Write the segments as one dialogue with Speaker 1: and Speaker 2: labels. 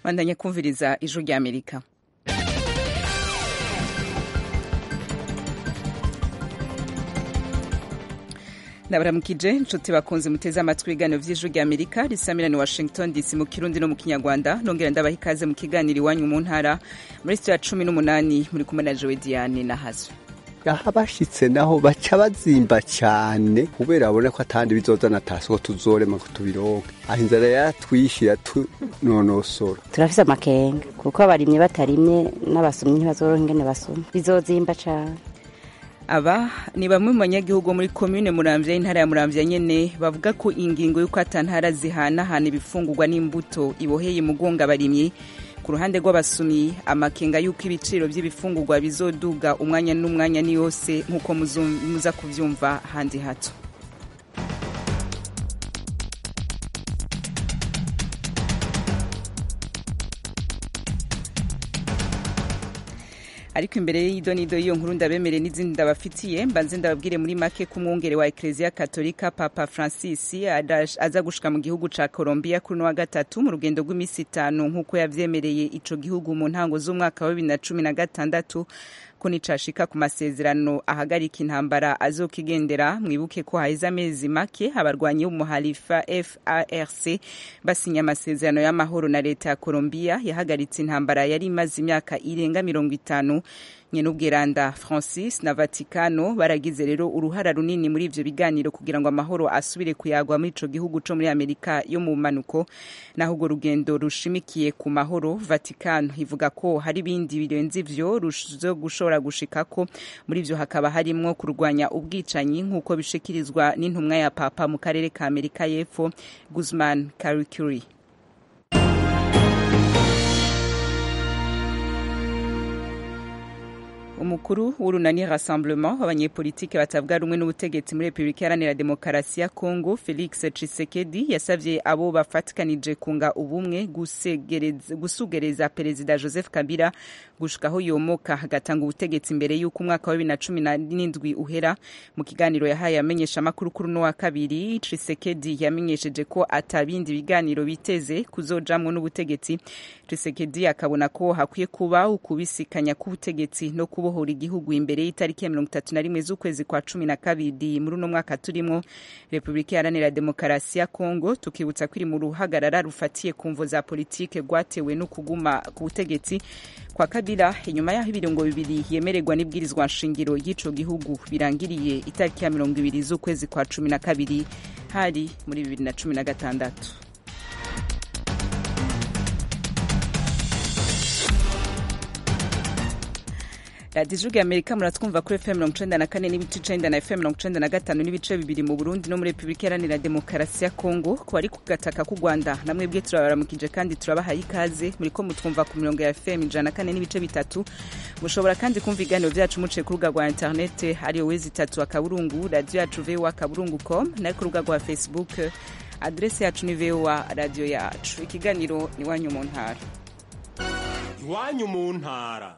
Speaker 1: bandanya kumviriza ijwi rya amerika ndabaramukije inshuti bakunze muteze amatwi ibiganiro vy'ijwi rya amerika risamirani washington dc mu kirundi no mu kinyarwanda nongera ndabaha ikaze mu kiganiro iwanyu mu ntara muri sitiyo ya cumi n'umunani muri kumwe na jowe diane na hazo
Speaker 2: aha bashitse naho baca bazimba cyane kubera babona ko atandi bizozana tasiko tuzorema ngo tubironke aho inzara yaratwishe yatunonosora
Speaker 3: turafise amakenga kuko abarimye batarimye n'abasomyi ntibazoroha ingene basoma bizozimba cane
Speaker 1: aba ni bamwe mu banyagihugu muri komine muramvya y'intara ya muramvya nyene bavuga ko ingingo y'uko ata ntara zihanahana ibifungurwa n'imbuto iboheye mugonga abarimyi ku ruhande rw'abasumyi amakenga y'uko ibiciro by'ibifungurwa bizoduga umwanya n'umwanya ni yose nk'uko muza kuvyumva handi hato ariko imbere y'idonido y'iyo nkuru ndabemere n'izindi ndabafitiye mbanze ndababwire muri make ko umwungere wa ekereziya katolika papa francis aza gushika mu gihugu ca colombia kuri no wa gatatu mu rugendo rw'iminsi itanu nk'uko yavyemereye ico gihugu mu ntango z'umwaka wa bibiri na cumi na gatandatu ko nicashika ku masezerano ahagarika intambara azokigendera mwibuke ko haheze amezi make abarwanyi b'umuhalifa FARC basinya amasezerano y'amahoro na leta ya Colombia yahagaritse intambara yari imaze imyaka irenga mirongo itanu nyenubwiranda francis na vatikano baragize rero uruhara runini muri ivyo biganiro kugira ngo amahoro asubire kuyagwa muri ico gihugu co muri amerika yo mu manuko naho urwo rugendo rushimikiye ku mahoro vatikano ivuga ko hari ibindi birenze ivyo zo gushobora gushikako muri ivyo hakaba harimwo kurwanya ubwicanyi nk'uko bishikirizwa n'intumwa ya papa mu karere ka amerika y'epfo guzman karikuri umukuru w'urunani rassemblement abanyepolitike batavuga rumwe n'ubutegetsi muri repubulika iharanira demokarasi ya congo felix tshisekedi yasavye abo bafatikanije kunga ubumwe gusugereza perezida joseph kabila gushikaho yomoka agatanga ubutegetsi imbere y'uko umwaka wa bibiri na cumi n'indwi uhera mu kiganiro yahaye amenyesha amakuru kuri uno wa kabiri tshisekedi yamenyesheje ko atabindi biganiro biteze kuzojamwo n'ubutegetsi tshisekedi akabona ko hakwiye kuba ukubisikanya k'ubutegetsi no kuba kubohora igihugu imbere y'itariki ya mirongo itatu na rimwe z'ukwezi kwa cumi na kabiri muri uno mwaka turimo repubulika iharanira demokarasi ya kongo tukibutsa ko iri mu ruhagarara rufatiye ku mvo za politike rwatewe no kuguma ku butegetsi kwa kabila inyuma y'aho ibiringo bibiri yemererwa n'ibwirizwa nshingiro y'ico gihugu birangiriye itariki ya mirongo ibiri z'ukwezi kwa cumi na kabiri hari muri bibiri na cumi na gatandatu radiyo ijwi amerika muratwumva kuri fm mirongo icenda na kane n'ibice icenda na fm mirongo icenda na gatanu n'ibice bibiri mu burundi no muri repubulika iharanira demokarasi ya kongo ku bari ku gataka k'u rwanda namwe bwe turabaramukije kandi turabahaye ikaze muri ko mutwumva ku mirongo ya fm ijana na kane n'ibice bitatu mushobora kandi kumva ibiganiro vyacu muciye ku rubuga rwa interinete ariyo wezi itatu akaburungu radiyo yacu voa akaburungu com nayo ku rubuga rwa facebook adrese yacu ni voa radiyo yacu ikiganiro iwanyu mu ntara
Speaker 4: iwanyu mu ntara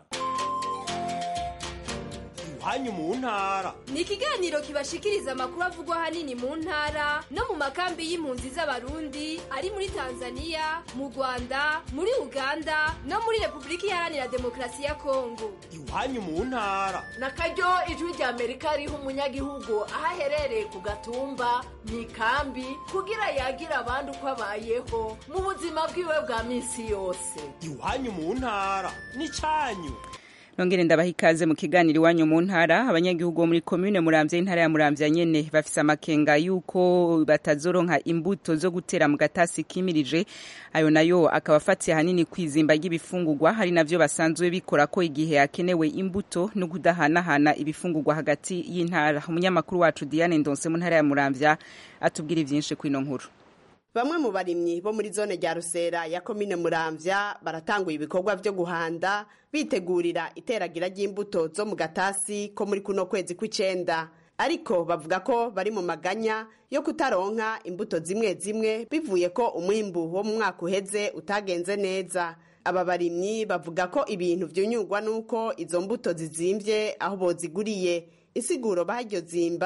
Speaker 4: hanyu mu ntara
Speaker 5: ni ikiganiro kibashikiriza amakuru avugwa hanini mu ntara no mu makambi y'impunzi z'abarundi ari muri tanzania mu rwanda muri uganda no muri repubulika iharanira demokarasi ya kongo
Speaker 4: iwanyu mu ntara
Speaker 6: na karyo ijwi rya amerika riha umunyagihugu aho aherereye ku gatumba mu ikambi kugira yagira abandi uko abayeho mu buzima bwiwe bwa minsi yose
Speaker 4: iwanyu mu ntara ni cyanyu
Speaker 1: nongere ndabaha ikaze mu kiganiro iwanyu mu ntara abanyagihugu bo muri komune muramvya y'intara ya muramvya nyene bafise amakenga yuko batazoronka imbuto zo gutera mu gatasi kimirije ayo nayo akaba afatiye hanini kwizimba ry'ibifungurwa hari navyo basanzwe bikora ko igihe hakenewe imbuto no kudahanahana ibifungurwa hagati y'intara umunyamakuru wacu Diane Ndonse mu ntara ya muramvya atubwira ivyinshi kwino nkuru
Speaker 7: bamwe mu barimyi bo muri zone rya rusera ya komine muramvya baratanguye ibikorwa vyo guhanda bitegurira iteragira ry'imbuto zo mu gatasi ko muri kuno kwezi kw'icenda ariko bavuga ko bari mu maganya yo kutaronka imbuto zimwe zimwe bivuye ko umwimbu wo mu mwaka uheze utagenze neza aba barimyi bavuga ko ibintu vyunyurwa n'uko izo mbuto zizimvye aho boziguriye isiguro baryo zimba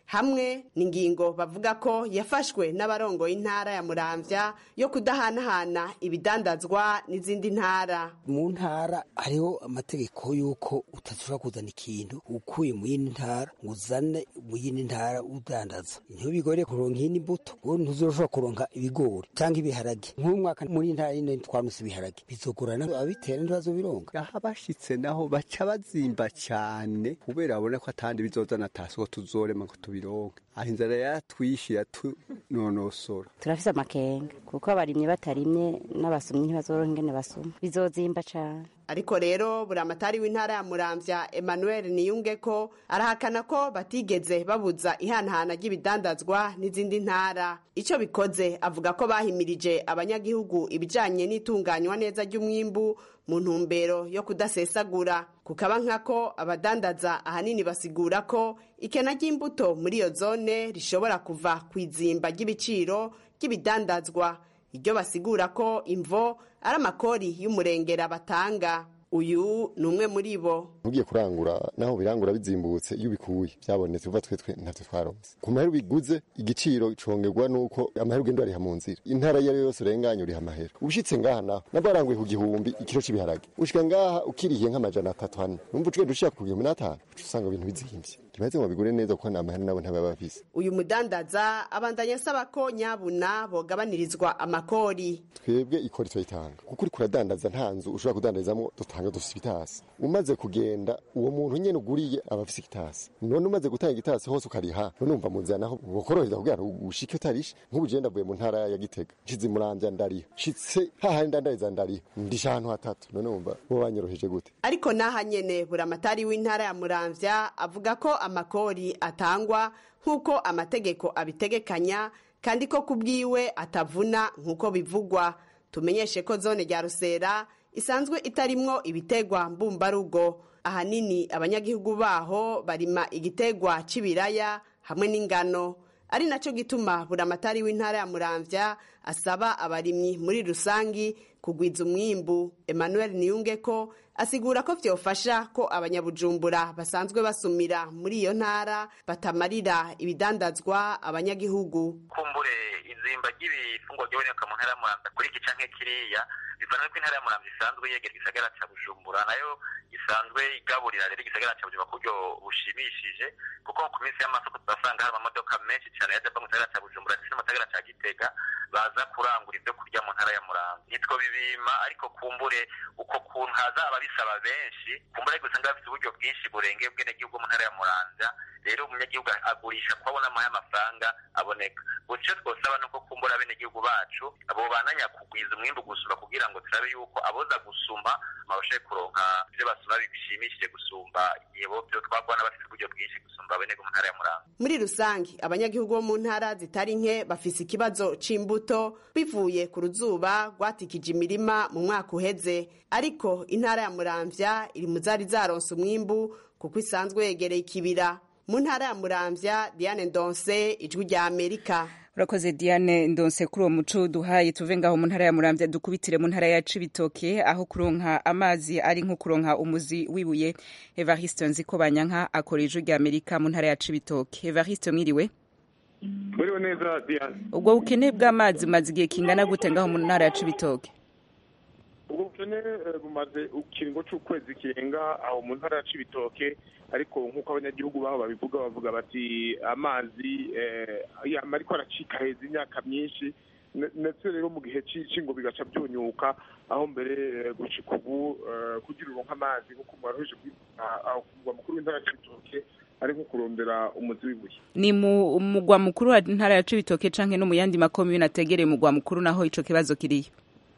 Speaker 7: hamwe n'ingingo bavuga ko yafashwe n'abarongoye intara ya muramvya yo kudahanahana ibidandazwa n'izindi ntara
Speaker 8: mu ntara hariho amategeko y'uko utashobora kuzana ikintu ukuye mu yindi ntara ngo uzane mu yindi ntara udandaza ntibigore kuronka iyindi mbuto ngo ntuzoshobora kuronka ibigori cyangwa ibiharage nk'uyu mwaka muri ntara yine twaronse ibiharage bizogorana ababitera ntibazobironka
Speaker 2: aho abashitse naho baca bazimba cyane kubera babona ko atandi bizozana tasiko tuzorema ngo tubironke aho inzara yaratwishe yatunonosora
Speaker 3: turafise amakenga kuko abarimyi batarimye n'abasomyi ntibazoronka ingene basoma bizozimba cane
Speaker 7: ariko rero buri amatari w'intara ya muramvya emmanuel niyunge ko arahakana ko batigeze babuza ihanahana ry'ibidandazwa n'izindi ntara icyo bikoze avuga ko bahimirije abanyagihugu ibijanye n'itunganywa neza ry'umwimbu mu ntumbero yo kudasesagura kukaba nkako abadandaza ahanini basigura ko ikena ry'imbuto muri iyo zone rishobora kuva ku izimba ry'ibiciro ry'ibidandazwa iryo basigura ko imvo ari amakori y'umurengera batanga uyu ni umwe muri bo
Speaker 9: ugiye kurangura naho birangura bizimbutse iyo ubikuye byabonetse uva twe twe ntavyo twaronse ku mahera biguze igiciro congerwa nuko amahera ugenda ariha mu nzira intara iyo ari yo yose urenganye uriha amahera ushitse ngaha naho nabwo waranguye ku gihumbi ikiro c'ibiharage ushika ngaha ukirihiye nk'amajana atatu hane numva uciye dushika ku gihumbi n'atanu uca usanga ibintu bizimvye ntibaze ngo bigure neza kuko nta mahera nabo ntaba bafise
Speaker 7: uyu mudandaza abandanya asaba ko nyabuna bogabanirizwa amakori
Speaker 9: twebwe ikori turayitanga kuko uriko uradandaza nta nzu ushobora kudandarizamwo dutanga dufise ibitasi umaze kugenda uwo muntu nyene uguriye aba afise igitasi none umaze gutanga igitasi hose ukariha none umva mu nzira naho bokorohereza kugira ngo ushike utarishe nk'ubu je ndavuye mu ntara ya gitega nshize muramvya ndariha nshitse hahandi ndandariza ndariha ndisha ahantu hatatu none wumva bo banyoroheje gute
Speaker 7: ariko n'aha nyene buri amatari w'intara ya muramvya avuga ko amakori atangwa nk'uko amategeko abitegekanya kandi ko ku bwiwe atavuna nk'uko bivugwa tumenyeshe ko zone rya rusera isanzwe itarimwo ibitegwa mbumbarugo ahanini abanyagihugu baho barima igitegwa c'ibiraya hamwe n'ingano ari naco gituma buri amatari w'intara ya muramvya asaba abarimyi muri rusangi kugwiza umwimbu emmanuel niyunge ko asigura ko vyofasha ko abanyabujumbura basanzwe basumira muri iyo ntara batamarira ibidandazwa abanyagihugu
Speaker 10: kumbure izimba ry'ibifungwa byaboneka mu ntara ya muramvya kuri iki canke kiriya bivana ko intara ya muramvya isanzwe yegera igisagara ca bujumbura nayo isanzwe igaburira rero igisagara ca bujumbura ku buryo bushimishije kuko ku minsi y'amasoko turasanga hari amamodoka menshi cane yaja ava mu gisagara ca bujumbura ndetse no mu gisagara ca gitega baza kurangura ivyo kurya mu ntara ya muramvya nitwo bibima ariko kumbure uko kuntu hazaba bisaba benshi kumbure ariko usanga bafite uburyo bwinshi burengeye ubwenegihugu mu ntara ya muramvya rero umunyagihugu agurisha ko abona amahe amafaranga aboneka guco twosaba nuko kumbura abenegihugu bacu abo bananya kugwiza umwimbu gusumba kugira ngo turabe yuko aboza gusuma babashe kuronka ivyo basuma bishimishije gusumba igihe bo vyo twabona bafite uburyo bwinshi gusumba abenegihugu mu ntara ya muramvya
Speaker 7: muri rusange abanyagihugu bo mu ntara zitari nke bafise ikibazo c'imbuto bivuye ku ruzuba rwatikije imirima mu mwaka uheze ariko intara ya muramvya iri mu zari zaronse umwimbu kuko isanzwe yegereye ikibira mu ntara ya muramvya diane ndonse ijwi rya amerika
Speaker 1: urakoze diane ndonse kuri uwo muco duhaye tuve ngaho mu ntara ya muramvya dukubitire mu ntara ya cibitoke aho kuronka amazi ari nko kuronka umuzi wibuye evariste nziko banyanka akora ijwi rya amerika mu ntara ya cibitoke evariste mwiriwe
Speaker 11: Mwiriwe neza Diane.
Speaker 1: ubwo bukene bw'amazi bumaze igihe kingana gute ngaho mu ntara ya cibitoke
Speaker 11: ubwo bukene eh, bumaze ikiringo c'ukwezi kirenga aho mu ntara ya cibitoke ariko nk'uko abanyagihugu baho babivuga bavuga bati amazi eh, yama ariko aracika heza imyaka myinshi Ne- ndetse rero mu gihe cici ngo bigaca byunyuka aho mbere eh, gushika ubu eh, kugira uronke amazi nk'uko mwaruhije aho ku mugwa mukuru w'intara ya cibitoke ari nko kurondera umuzi w'ibuye
Speaker 1: ni mu mugwa mukuru wa ntara ya cibitoke canke no mu yandi makomune ategereye umugwa mukuru naho ico kibazo kiriyo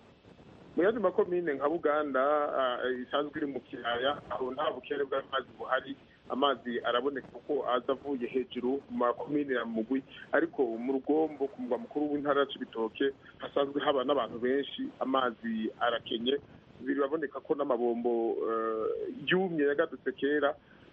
Speaker 11: mu yandi makomine nka buganda ah, isanzwe iri mu kiyaya aho nta bukere bw'amazi buhari amazi araboneka kuko aza avuye hejuru mu makomine ya mugwi ariko mu rugombo ku mugwa mukuru w'intara ya cibitoke hasanzwe haba n'abantu benshi amazi arakenye biraboneka ko n'amabombo eh, yumye yagadutse kera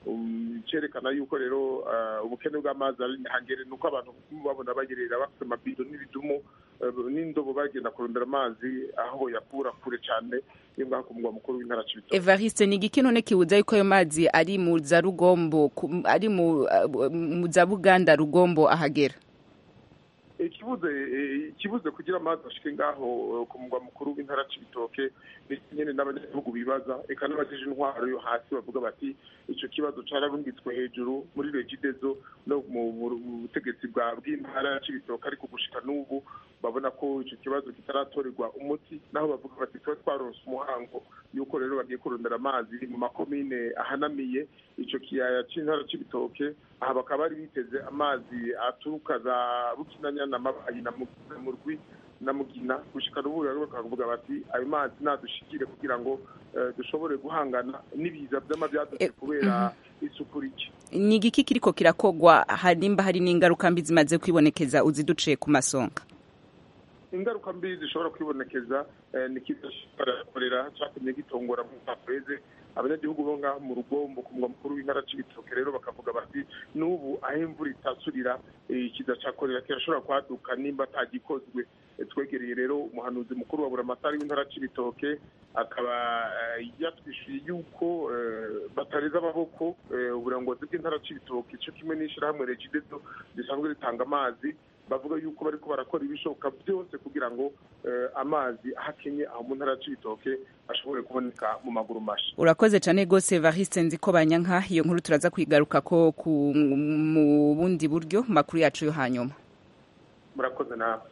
Speaker 11: Um, cerekana yuko rero uh, ubukene bw'amazi ari hangere nuko abantu babona bagerera bafite amabido n'ibidumu uh, n'indobo bagenda kurondera amazi aho yakura kure cyane yo ngaho ku mugwa mukuru w'intara Cibitoke
Speaker 1: evariste ni igiki none kibuza yuko ayo mazi ari mu za rugombo ku- ari mu uh, mu za buganda rugombo ahagera
Speaker 11: ikibuze eh, ikibuze kugira amazi ashike ngaho eh, ku mugwa mukuru w'intara Cibitoke ni nyene n'abanyagihugu bibaza eka n'abajeje intwaro yo hasi bavuga bati ico kibazo cararungitswe hejuru muri regidezo no mu mu- mu butegetsi bwa bw'intara ya Cibitoke ariko gushika n'ubu babona ko ico kibazo kitaratorerwa umuti naho bavuga bati tuba twaronse umuhango yuko rero bagiye kurondera amazi mu makomine ahanamiye ico kiyaya c'intara c'ibitoke aha bakaba bari biteze amazi aturuka za bukinanyana mabayi na Mu- na murwi na mugina gushika n'ubu rero bakavuga bati ayo mazi nadushikire kugira ngo eh, dushobore guhangana n'ibiza vy'amavyadutse kubera isuku rike
Speaker 1: ni igiki kiriko kirakogwa harimba hari n'ingaruka mbi zimaze kwibonekeza uziduciye ku masonga
Speaker 11: ingaruka mbi zishobora kwibonekeza eh, ni kiza korera cyatumye gitongora mu mwaka weze abanyagihugu bo ngaho mu rugombo ku mugwa mukuru w'intara c'ibitoke rero bakavuga bati n'ubu aho imvura itasurira eh, ikiza ca korera kirashobora kwaduka nimba atagikozwe Eh, twegereye rero umuhanuzi mukuru wa buramatari w'intara c'ibitoke akaba eh, yatwishuye yuko eh, batareza amaboko eh, uburongozi bw'intara c'ibitoke co kimwe n'ishirahamwe regidezo risanzwe ritanga amazi bavuga yuko bariko barakora ibishoboka byose kugira ngo eh, amazi ahakenye aho mu ntara c'ibitoke ashobore kuboneka mu maguru masha
Speaker 1: urakoze cyane rwose evariste nzi ko banyanka iyo nkuru turaza kwigaruka ko ku mu bundi buryo mu makuru yacu yo hanyuma
Speaker 11: murakoze nawe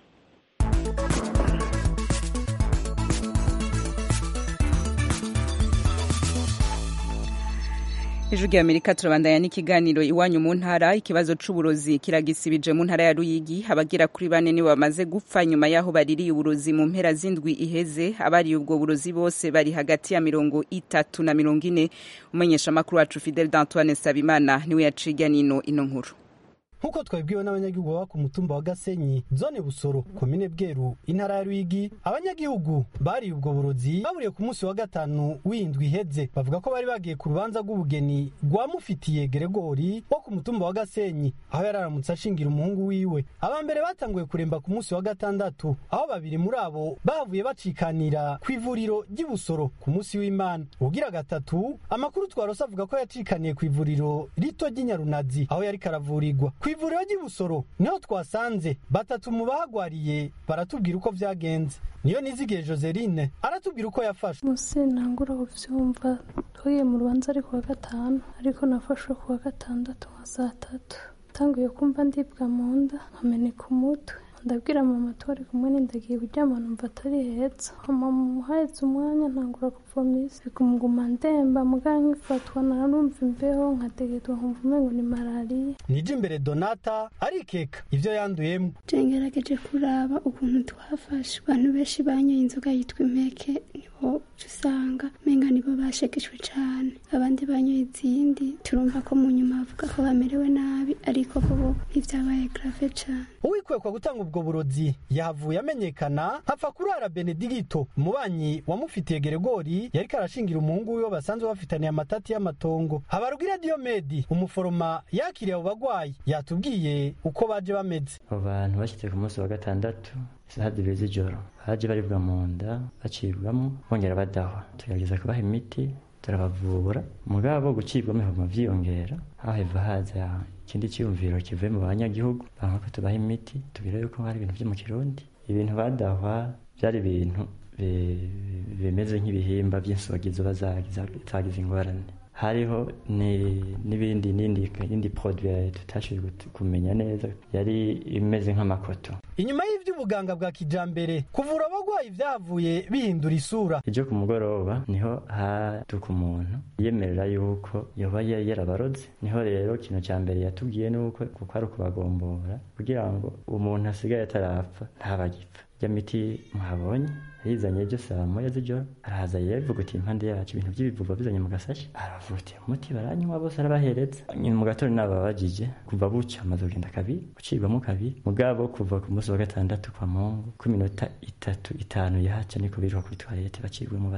Speaker 1: ijwi rya amerika turabandanya n'ikiganiro iwanyu mu ntara ikibazo c'uburozi kiragisibije mu ntara ya ruyigi abagera kuri bane nibo bamaze gupfa nyuma y'aho baririye uburozi mu mpera z'indwi iheze abariye ubwo burozi bose bari hagati ya mirongo itatu na mirongo ine umumenyeshamakuru wacu fidel d'antoine sabimana niwe yaciga nino ino nkuru
Speaker 12: nk'uko twabibwiwe n'abanyagihugu baba ku mutumba wa gasenyi zone busoro komine bweru intara ya rwigi abanyagihugu bariye ubwo burozi baburiye ku munsi wa gatanu w'indwi iheze bavuga ko bari bagiye ku rubanza rw'ubugeni rwa mufitiye geregori wo ku mutumba wa gasenyi aho yari aramutse ashingira umuhungu wiwe aba mbere batanguye kuremba ku munsi wa gatandatu aho babiri muri abo bavuye bacikanira ku ivuriro ry'i busoro ku munsi w'imana ugira gatatu amakuru twarose avuga ko yacikaniye ku ivuriro rito ry'i nyarunazi aho yari karavurirwa ku ivuriro ry'i busoro niho twasanze batatu mu bahagwariye baratubwira uko vyagenze niyo nizigiye joseline aratubwira uko yafashwe
Speaker 13: musi ntangura kuvyumva twagiye mu rubanza ari kuwa gatanu ariko nafashwe kuwa gatandatu nka saa tatu tanguye kumva ndibwa mu nda nkameneka umutwe ndabwira mama twari kumwe n'indagiye kuryama numva atari heza mama muhahetse umwanya ntangura kuvomisa kumuguma ndemba muganga nkifatwa narumva imbeho nkategetwa nkumva umengo ni malariya
Speaker 12: nije imbere donata arikeka ivyo yanduyemo
Speaker 14: ngerageje kuraba ukuntu twafashe abantu benshi banyoye inzoga yitwa impeke nibo uca usanga menga nibo bashegeshwe cane abandi banyoye izindi turumva ko mu nyuma bavuga ko bamerewe nabi ariko bo ntivyabaye grave cane
Speaker 12: uwikwekwa gutanga ubwo burozi yahavuye amenyekana hapfa kurara benedigito umubanyi wamufitiye geregori yariko arashingira umuhungu wiwe basanzwe bafitaniye amatati y'amatongo habarugira diomedi umuforoma yakiriye abo bagwayi yatubwiye uko baje bameze
Speaker 15: abo bantu bashyitse ku munsi wa gatandatu isaha zibiri z'ijoro baje baribwa mu nda bacibwamo bongera badahwa tugerageza kubaha imiti turabavura mugabo gucibwamo bihuma vyiyongera haheva haza ikindi cyiyumviro kivuye mu banyagihugu banga ko tubaha imiti tubwira yuko hari ibintu vyo mu kirundi ibintu badahwa byari ibintu bi- bimeze nk'ibihimba by'insogi ziba zagize zagize ingorane hariho ni- n'ibindi n'indi n'indi produit tutashoboye gut- kumenya neza yari imeze nk'amakoto
Speaker 12: inyuma y'ivy'ubuganga bwa kijambere kuvura abagwayi vyavuye bihindura isura
Speaker 15: ejo ku mugoroba niho haduka umuntu yemerera yuko yoba yari yarabarotse niho rero ikintu cya mbere yatubwiye nuko kuko ari ukubagombora kugira ngo umuntu asigaye atarapfa ntabagipfa rya miti muhabonye yizanye ejo saa moya z'ijoro arahaza yivugutiye impande yacu ibintu by'ibivuva bizanye mu gasashi aravutiye umuti baranywa bose arabahereza nyuma mu gatondo nababajije kuva buca amaze kugenda kabiri gucibwamo kabiri mugabo kuva ku munsi wa gatandatu kwa mungu ku minota itatu itanu yahaca niko biruka kuri toilette bacibwemo badaho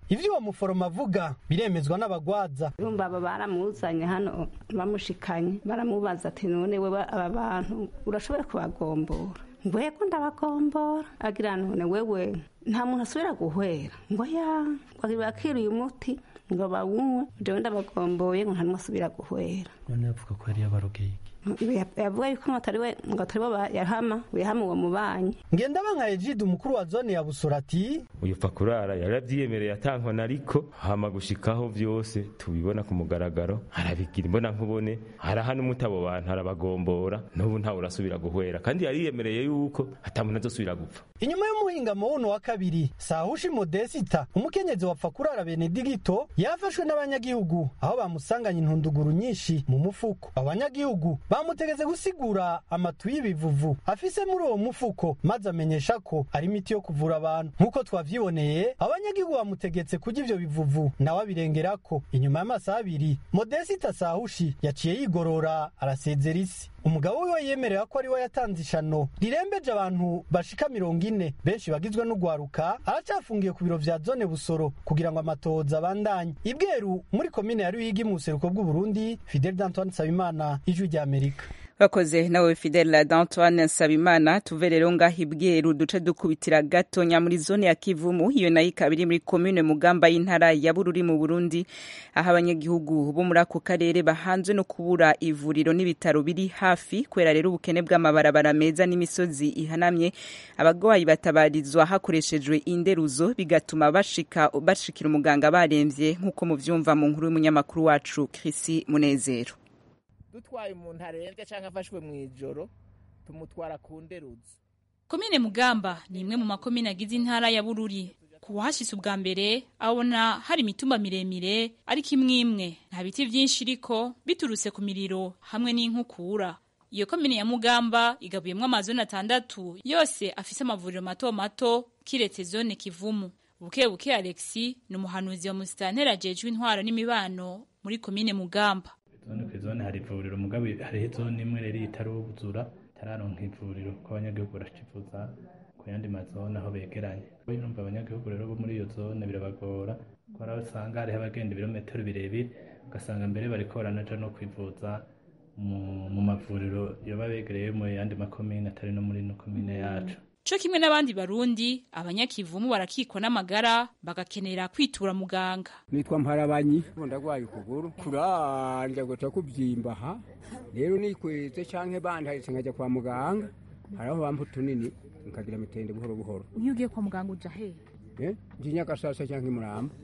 Speaker 12: ivyo uwo muforoma avuga biremezwa n'abagwaza
Speaker 16: urumva aba baramuzanye hano bamushikanye baramubaza ati none wewe aba bantu urashobora kubagombora ngo yego ndabagombora agira none wewe nta muntu asubira guhwera ngo ya ngo bakiriye umuti ngo bawunywe jewe ndabagomboye ngo nta n'umwe asubira guhwera
Speaker 17: none yavuga ko yari yabarogeye
Speaker 16: yavuga yuko ngo atari we ngo atari bo yahama yahama uwo mubanyi
Speaker 12: ngendabanka egide umukuru wa zone ya busoro ati
Speaker 18: uyu pfa kurara yaravyiyemereye atankona ariko hama gushikaho vyose tubibona ku mugaragaro arabigira imbona nkubone arahana umuti abo bantu arabagombora n'ubu ntawe urasubira guhwera kandi yariyemereye yuko ata muntu azosubira gupfa
Speaker 12: inyuma y'umuhingamo wuno wa kabiri sahushi modesita umukenyezi wapfa kurara benedigito yafashwe n'abanyagihugu aho bamusanganye intunduguru nyinshi mu mufuko abanyagihugu bamutegeze gusigura amatu y'ibivuvu afise muri uwo mufuko maze amenyesha ko ari imiti yo kuvura abantu nk'uko twavyiboneye abanyagihugu bamutegetse kurya ivyo bivuvu nawe abirengerako inyuma y'amasaha abiri modesita sahushi yaciye yigorora arasezera isi umugabo wiwe yemerera ko ari we yatanze ishano rirembeje abantu bashika mirongo ine benshi bagizwe n'ugwaruka aracafungiye ku biro vya zone busoro kugira ngo amatohoza abandanye ibweru muri komine ya ruyigi mu buseruko bw'uburundi fidel d'antoine nsabimana ijwi rya amerika
Speaker 1: bakoze nawe fidel d'antoine nsabimana tuve rero ngaho ibweru duce dukubitira gatonya muri zone ya kivumu iyo nayo ikaba iri muri komine mugamba y'intara ya bururi mu burundi aho abanyagihugu bo muri ako karere bahanzwe no kubura ivuriro n'ibitaro biri hafi kubera rero ubukene bw'amabarabara meza n'imisozi ihanamye abagwayi batabarizwa hakoreshejwe inderuzo bigatuma bashika bashikira umuganga baremvye nk'uko muvyumva mu nkuru y'umunyamakuru wacu Chrissy Munezero
Speaker 19: dutwaye umuntu arembye cyangwa afashwe mu ijoro tumutwara ku nderuzo
Speaker 20: komine mugamba ni imwe mu makomine agize intara ya bururi ku wahashitse ubwa mbere abona hari imitumba miremire ariko imwe imwe nta biti byinshi iriko biturutse ku miriro hamwe n'inkukura iyo komine ya mugamba igabuyemwo amazone atandatu yose afise amavuriro mato mato kiretse zone kivumu buke buke alexi ni umuhanuzi wa musitanteri ajejwe intwaro n'imibano muri komine mugamba
Speaker 17: zone ku zone hari ivuriro mugabo hariho zone imwe rero itaruzura itararonka ivuriro ko abanyagihugu baracifuza ku yandi mazone aho begeranye urumva abanyagihugu rero bo muri iyo zone birabagora ko hari usanga hariho abagenda ibirometero birebire ugasanga mbere bariko baranaja no kwivuza mu mavuriro yoba begereye mu yandi makomine atari no muri ino komine yacu
Speaker 20: co kimwe n'abandi barundi abanyakivumu barakikwa n'amagara bagakenera kwitura muganga
Speaker 21: nitwa mparabanyi ndagwaye ukuguru kuranja guca kubyimba aha rero nikweze canke bandaritse nkajya kwa muganga haraho bampa utunini nkagira mitende buhoro buhoro
Speaker 22: iyo ugiye kwa muganga uja hehe
Speaker 21: nji nyagasasa canke imuramba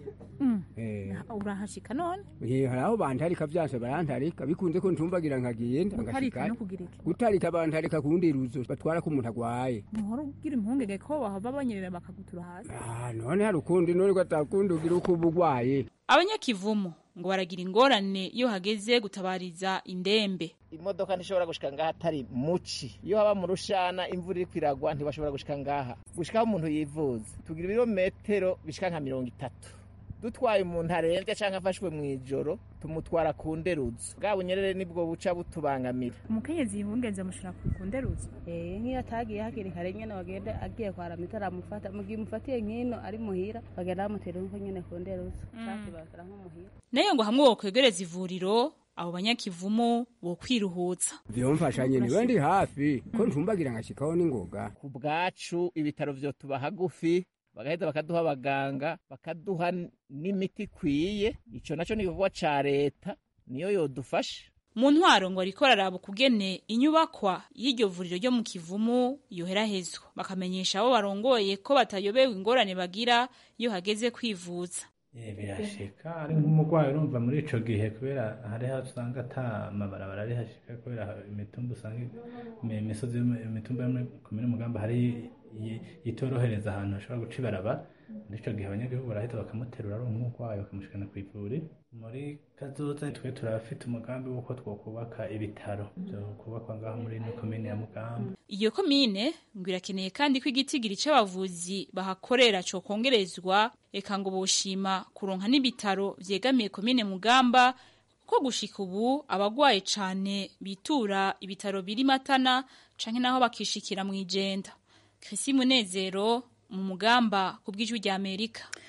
Speaker 22: urahashika none
Speaker 21: hari aho bantarika vyanse barantarika bikunze ko ntumbagira nkagenda
Speaker 22: gutarika no kugira iki
Speaker 21: gutarika bantarika kundi ruzo batwara ko umuntu agwaye
Speaker 22: ntuhora ugira impungenge ko bahava banyerera bakagutura hasi
Speaker 21: ah none hari ukundi none ko atakundi ugira uko uba ugwaye
Speaker 20: abanyakivumu ngo baragira ingorane iyo hageze gutabariza indembe
Speaker 19: imodoka ntishobora gushika ngaha atari muci iyo haba mu rushana imvura iriko iragwa ntibashobora gushika ngaha gushikaho umuntu yivuza tugira ibirometero bishika nka mirongo itatu dutwaye umuntu arembye cyangwa afashwe mu ijoro tumutwara ku nderuzo bwa bunyerere nibwo buca butubangamira
Speaker 22: umukenyezi yibungenze amushira ku nderuzo
Speaker 3: eh nk'iyo atagiye hakiri kare nyene bagenda agiye kwa ramita aramufata mu gihe umufatiye nk'ino ari muhira bagenda bamutera nko nyene ku nderuzo shati bakara nko muhira
Speaker 20: nayo ngo hamwe wokwegereza ivuriro abo banyakivumu bo kwiruhutsa
Speaker 21: vyomfasha nyene wendi hafi ko ntumbagira nkashikaho n'ingoga
Speaker 19: ku bwacu ibitaro vyo tuba hagufi bagaheza bakaduha abaganga bakaduha n'imiti ikwiye icyo nacyo ni igikorwa cya leta niyo yodufasha
Speaker 20: mu ntwaro ngo ariko araraba ukugene inyubakwa y'iryo vuriro ryo mu kivumu yoherahezwa bakamenyesha abo barongoye ko batayobewe ingorane bagira iyo hageze kwivuza
Speaker 17: birashika ari nk'umurwayi urumva muri ico gihe kubera hariho usanga ata mabarabara ari hashika kubera imitumba usanga imisozi imitumba yo muri komine mugamba hari itorohereza ahantu hashobora guca ibaraba muri ico gihe abanyagihugu barahita bakamuterura ari umurwayi bakamushikana ku ivuri muri kazoza twe turabafite umugambi w'uko twokubaka ibitaro vyo kubakwa ngaho muri ino komine ya mugamba
Speaker 20: iyo komine ngo irakeneye kandi ko igitigiri c'abavuzi bahakorera cokongerezwa eka ngo boshima kuronka n'ibitaro vyegamiye komine mugamba ko gushika ubu abagwaye cane bitura ibitaro biri matana canke naho bakishikira mw'ijenda Chrissy Munezero mu mugamba ku bw'ijwi rya Amerika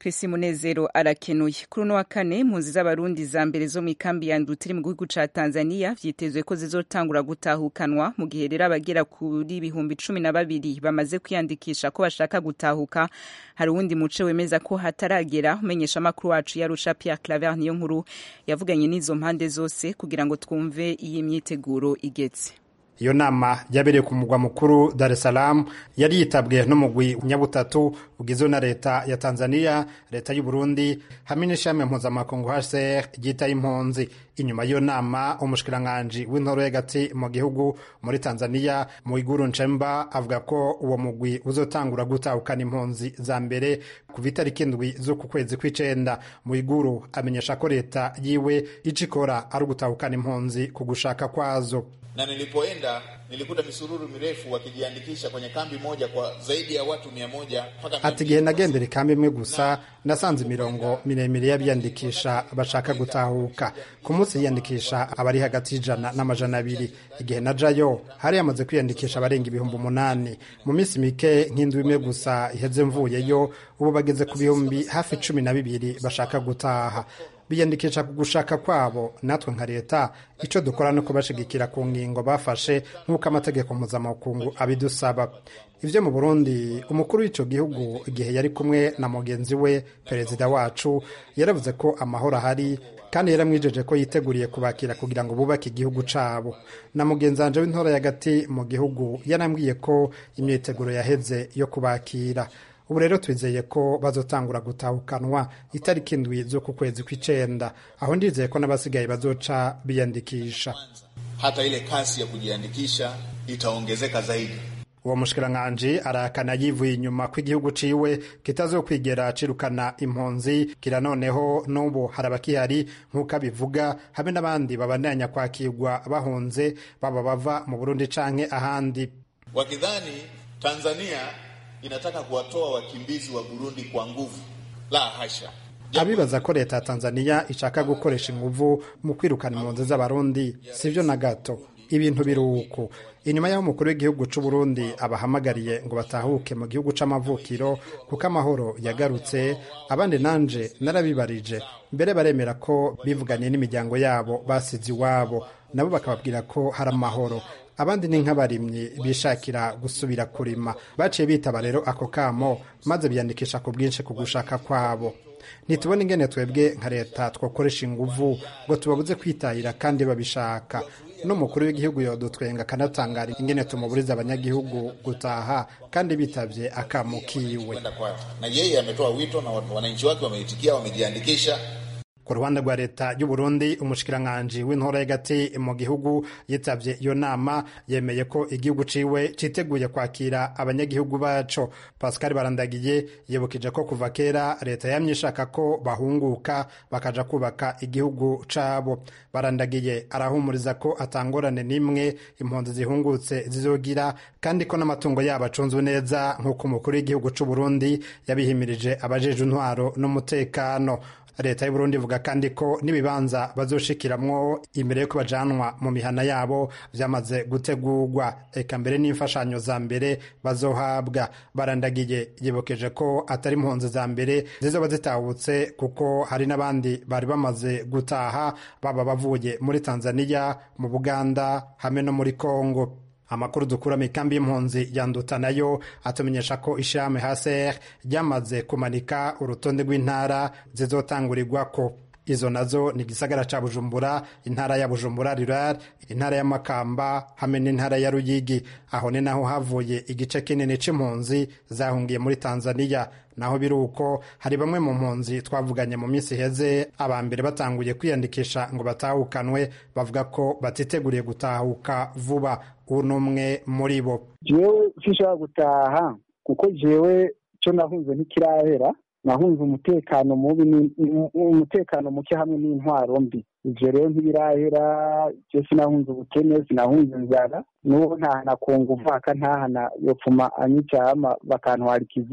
Speaker 1: Pesi Munezero arakenuye kuri uno wa kane impunzi z'abarundi za mbere zo mu ikambi ya Ndutiri mu gihugu ca Tanzania vyitezwe ko zizotangura gutahukanwa mu gihe rero abagera kuri ibihumbi cumi na babiri bamaze kwiyandikisha ko bashaka gutahuka hari uwundi muce wemeza ko hataragera umenyesha amakuru wacu yarusha Pierre Claver niyo nkuru yavuganye n'izo mpande zose kugira ngo twumve iyi myiteguro igeze
Speaker 5: iyo nama yabereye ku mugwa mukuru Dar es Salaam yari yitabwe n'umugwi nyabutatu ugizwe na leta ya Tanzania leta y'u Burundi hamwe n'ishami mpuzamakungu HCR ryita impunzi inyuma y'iyo nama umushikiranganji w'intoro y'agati mu gihugu muri Tanzania Mwiguru Nchemba avuga ko uwo mugwi uzotangura gutahukana impunzi za mbere kuva itariki indwi z'uku kwezi kw'icenda Mwiguru amenyesha ko leta yiwe ico ikora ari ugutahukana impunzi ku gushaka kwazo
Speaker 6: na nilipoenda nilikuta misururu mirefu wakijiandikisha kwenye kambi moja kwa zaidi ya watu mia moja mpaka
Speaker 5: ati igihe nagendera ikambi imwe gusa nasanze imirongo miremire y'abiyandikisha bashaka gutahuka ku munsi yiyandikisha abari hagati y'ijana n'amajana abiri igihe najayo hari yamaze kwiyandikisha abarenga ibihumbi umunani mu minsi mike nk'indwi imwe gusa iheze mvuyeyo ubu bageze ku bihumbi hafi cumi na bibiri bashaka gutaha biyandikisha ku gushaka kwabo natwe nka leta icyo dukora no kubashigikira ku ngingo bafashe nk'uko amategeko mpuzamakungu abidusaba ibyo mu burundi umukuru w'icyo gihugu igihe yari kumwe na mugenzi we perezida wacu yaravuze ko amahoro ahari kandi yaramwijeje ko yiteguriye kubakira kugira ngo bubake igihugu cabo na mugenzi wanje w'intora y'agati mu gihugu yarambwiye ko imyiteguro yaheze yo kubakira ubu rero twizeye ko bazotangura gutahukanwa itariki indwi z'uku kwezi kw'icenda aho ndizeye ko n'abasigaye bazoca biyandikisha
Speaker 6: hata ile kasi ya kujiandikisha itaongezeka zaidi
Speaker 5: uwo mushikiranganji arakana yivuye inyuma ko igihugu ciwe kitazokwigera cirukana impunzi kira noneho n'ubu hari abakihari nk'uko abivuga hamwe n'abandi babandanya kwakirwa bahunze baba bava mu burundi canke ahandi
Speaker 6: wakidhani tanzania inataka kuwatoa wakimbizi wa burundi kwa nguvu la hasha
Speaker 5: abibaza ko leta ya tanzania ishaka gukoresha inguvu mu kwirukana impunzi z'abarundi sivyo na gato ibintu biri uku inyuma y'aho umukuru w'igihugu c'u Burundi abahamagariye ngo batahuke mu gihugu c'amavukiro kuko amahoro yagarutse abandi nanje narabibarije mbere baremera ko bivuganye n'imiryango yabo basize iwabo nabo bakababwira ko hari amahoro abandi ni nk'abarimyi bishakira gusubira kurima baciye bitaba rero ako kamo maze biyandikisha ku bwinshi ku gushaka kwabo ntitubona ingene twebwe nka leta twakoresha inguvu ngo tubabuze kwitahira kandi babishaka n'umukuru w'igihugu yodutwenga akanatangara ingene tumuburiza abanyagihugu gutaha kandi bitavye akamo kiwe
Speaker 6: na yeye ametoa wito na wananchi wake wameitikia wamejiandikisha
Speaker 5: ku ruhande rwa leta y'u Burundi umushikiranganji w'intora y'agati mu gihugu yitavye iyo nama yemeye ko igihugu ciwe citeguye kwakira abanyagihugu baco Pascal Barandagiye yibukije ko kuva kera leta yamye ishaka ko bahunguka bakaja kubaka igihugu cabo Barandagiye arahumuriza ko atangorane n'imwe impunzi zihungutse zizogira kandi ko n'amatungo yabo acunzwe neza nk'uko umukuru w'igihugu c'u Burundi yabihimirije abajeje intwaro n'umutekano leta y'uburundi ivuga kandi ko n'ibibanza bazoshikiramwo imbere yo bajanwa mu mihana yabo vyamaze gutegurwa eka mbere n'imfashanyo za mbere bazohabwa barandagiye yibukeje ko atari impunzi za mbere zizoba zitahutse kuko hari n'abandi bari bamaze gutaha baba bavuye muri tanzania mu buganda hamwe no muri kongo amakuru dukura mu ikambi y'impunzi yanduta nayo atumenyesha ko ishirahamwe haser ryamaze kumanika urutonde rw'intara zizotangurirwako izo nazo ni igisagara ca bujumbura intara ya bujumbura rural intara ya makamba hamwe n'intara ya ruyigi aho ni naho havuye igice kinini c'impunzi zahungiye muri tanzania naho biri uko hari bamwe mu mpunzi twavuganye mu minsi iheze aba mbere batanguye kwiyandikisha ngo batahukanwe bavuga ko batiteguriye gutahuka vuba uno umwe muri bo
Speaker 23: jewe sinshobora gutaha kuko jewe co nahunze ntikirahera nahunze umutekano mubi umutekano muke hamwe n'intwaro mbi ivyo rero ntibirahera je sinahunze ubukene sinahunze inzara n'ubu ntahana kunga uvaka ntahana yopfuma anyicama bakantwara ikiziga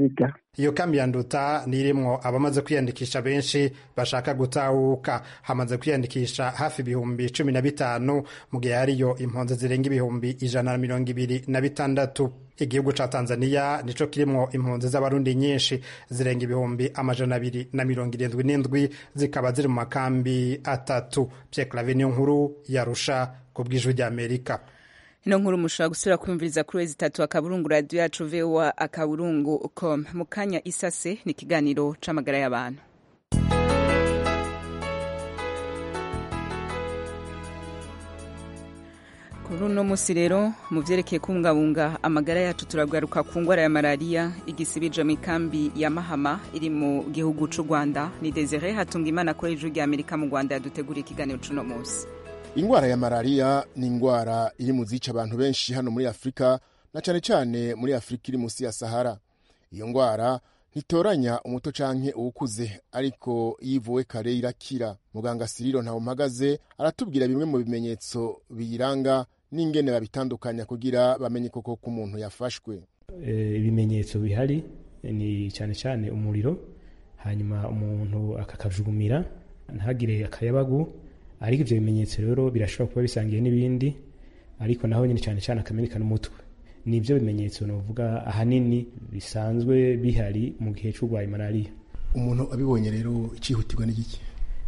Speaker 5: iyo kambi ya nduta nirimwo abamaze kwiyandikisha benshi bashaka gutahuka hamaze kwiyandikisha hafi ibihumbi cumi na bitanu mu gihe hariyo impunzi zirenga ibihumbi ijana na mirongo ibiri na bitandatu igihugu ca tanzania nico kirimwo impunzi z'abarundi nyinshi zirenga ibihumbi amajana abiri na mirongo irindwi n'indwi zikaba ziri mu makambi atatu pyeklave niyo nkuru yarusha ku bw'ijwi ry'amerika
Speaker 1: ino nkuru mushobora gusubira kwiyumviriza kuri wezi itatu akaburungu radiyo yacu voa akaburungu com mu kanya isase ni ikiganiro c'amagara y'abantu kuri uno munsi rero mu vyerekeye kubungabunga amagara yacu turagaruka ku ngwara ya malariya igisibije mu ikambi ya mahama iri mu gihugu c'u rwanda ni desire hatunga imana kuri ijwi rya amerika mu rwanda yaduteguriye ikiganiro c'uno munsi
Speaker 2: ingwara ya malariya ni ingwara iri mu zica abantu benshi hano muri afurika na cane cane muri afurika iri munsi ya sahara iyo ngwara ntitoranya umuto canke uwukuze ariko iyo ivuwe kare irakira muganga siriro ntawumpagaze aratubwira bimwe mu bimenyetso biyiranga n'ingene babitandukanya kugira bamenye koko ko umuntu yafashwe
Speaker 4: ibimenyetso bihari ni cyane cyane umuriro hanyuma umuntu akakajugumira ntagire akayabagu ariko ibyo bimenyetso rero birashobora kuba bisangiye n'ibindi ariko naho nyine cyane cyane akamenyekana umutwe ni ibyo bimenyetso navuga ahanini bisanzwe bihari mu gihe cy'urwaye malariya
Speaker 2: umuntu abibonye rero icihutirwa n'igiki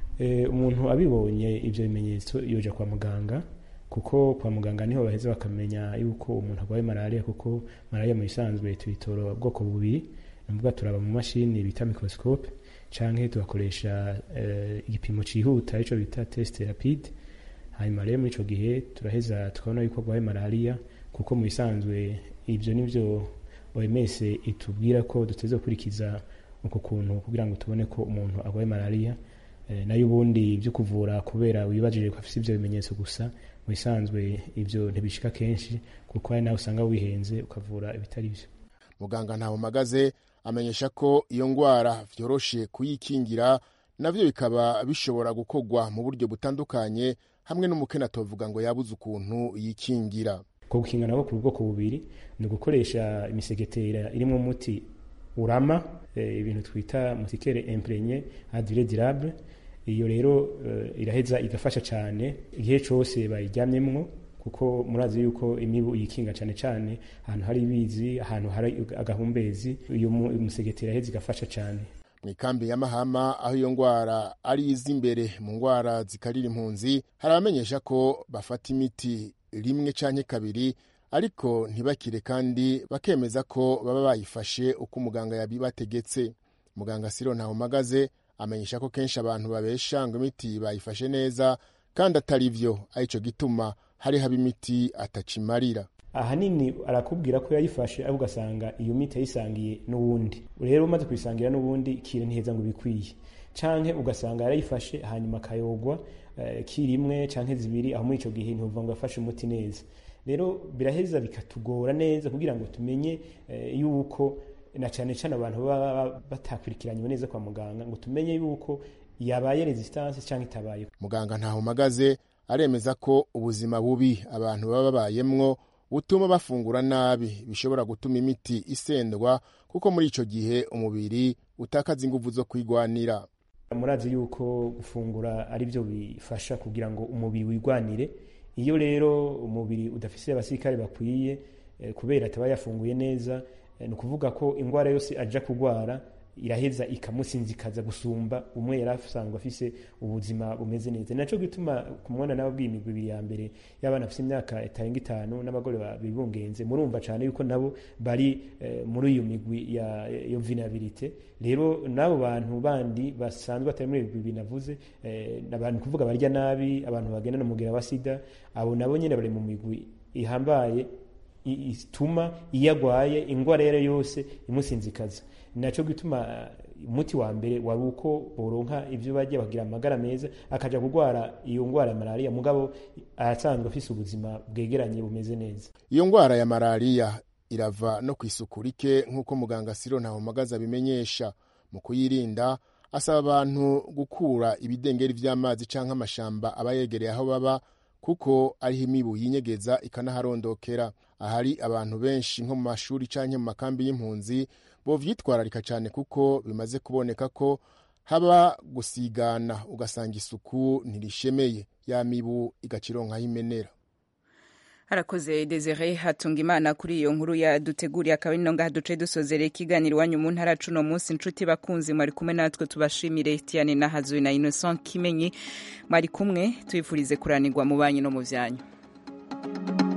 Speaker 4: umuntu abibonye ibyo bimenyetso yoja kwa muganga kuko kwa muganga niho baheza bakamenya yuko umuntu arwaye malariya kuko malariya mu bisanzwe tuyitora ubwoko bubiri navuga turaba mu mashini bita microscope canke tugakoresha igipimo cihuta ico bita test rapide hanyuma rero muri ico gihe turaheza tukabona yuko arwaye malariya kuko mu bisanzwe ivyo nivyo OMS itubwira ko duteze gukurikiza uko kuntu kugira ngo tubone ko umuntu arwaye malariya nayo ubundi byo kuvura kubera wibajije ko afite ivyo bimenyetso gusa mu bisanzwe ivyo ntibishika kenshi kuko hari nawe usanga wihenze ukavura ibitari vyo
Speaker 2: muganga ntawumagaze amenyesha ko iyo ngwara vyoroshe kuyikingira navyo bikaba bishobora gukorwa mu buryo butandukanye hamwe n'umukene atovuga ngo yabuze ukuntu yikingira
Speaker 4: ko gukinga nako ku bwoko bubiri ni ugukoresha imisegetera irimo umuti urama e, ibintu twita mutikere imprenye adire durable iyo rero e, iraheza igafasha cyane igihe cyose bayiryamyemwo kuko murazi yuko imibu yikinga cyane cyane ahantu hari ibizi ahantu hari agahumbezi uyu musegetera iraheza igafasha cyane
Speaker 2: mu ikambi ya mahama aho iyo ngwara ari iz'imbere mu ngwara zikarira impunzi hari abamenyesha ko bafata imiti rimwe canke kabiri ariko ntibakire kandi bakemeza ko baba bayifashe uko umuganga yabibategetse muganga siro ntawumagaze amenyesha ko kenshi abantu babesha ngo imiti bayifashe neza kandi atari vyo arico gituma hari haba imiti atacimarira
Speaker 4: ahanini arakubwira ko yayifashe ariko ugasanga iyo miti yayisangiye n'uwundi rero umaze kuyisangira n'uwundi kire ntiheza ngo bikwiye canke ugasanga yarayifashe hanyuma akayogwa uh, kirimwe canke zibiri aho muri ico gihe ntuvuga ngo yafashe umuti neza rero biraheza bikatugora neza kugira ngo tumenye uh, yuko na cane cane abantu baba batakurikiranywe neza kwa muganga ngo tumenye yuko yabaye resistance canke itabaye
Speaker 2: muganga ntahumagaze aremeza ko ubuzima bubi abantu baba babayemwo butuma bafungura nabi bishobora gutuma imiti isendwa kuko muri ico gihe umubiri utakaza inguvu zo kwigwanira
Speaker 4: murazi yuko gufungura ari byo bifasha kugira ngo umubiri wigwanire iyo rero umubiri udafise abasirikare bakwiye eh, kubera ataba yafunguye neza eh, ni ukuvuga ko indwara yose aja kugwara iraheza ikamusinzikaza gusumba umwe yari asanzwe afise ubuzima bumeze neza naco gituma kumubona n'ababwiye imigwi ibiri ya mbere y'abana bafise imyaka itarenga itanu n'abagore bibungenze murumva cane yuko nabo bari eh, muri iyo migwi ya yo vulnerabilité rero n'abo bantu bandi basanzwe batari muri ibigwi binavuze eh, abantu kuvuga barya nabi abantu bagenda no mugera wa sida abo nabo nyene bari mu migwi ihambaye ituma iyo agwaye ingwara yari yose imusinzikaza naco gituma umuti wa mbere wari uko boronka ivyo barya bagira amagara meza akaja kugwara iyo ngwara ya malariya mugabo asanzwe afise ubuzima bwegeranye bumeze neza
Speaker 2: iyo ngwara ya malariya irava no kw'isuku rike nk'uko muganga siro ntahomagaza abimenyesha mu kuyirinda asaba abantu gukura ibidengeri vy'amazi canke amashamba aba yegereye aho baba kuko ariho imibu yinyegeza ikanaharondokera ahari abantu benshi nko mu mashuri canke mu makambi y'impunzi bovyitwararika cyane kuko bimaze kuboneka ko haba gusigana ugasanga isuku ntirishemeye ya mibu igacironkaho imenera
Speaker 1: harakoze desire hatunga imana kuri iyo nkuru yaduteguriye akaba ari ngaha duce dusozereye ikiganiro iwanyu mu ntara cuno munsi inshuti bakunzi mwari kumwe natwe tubashimire tiane na hazuye na innocent kimenyi mwari kumwe tubifurize kuranirwa mu banyu no mu byanyu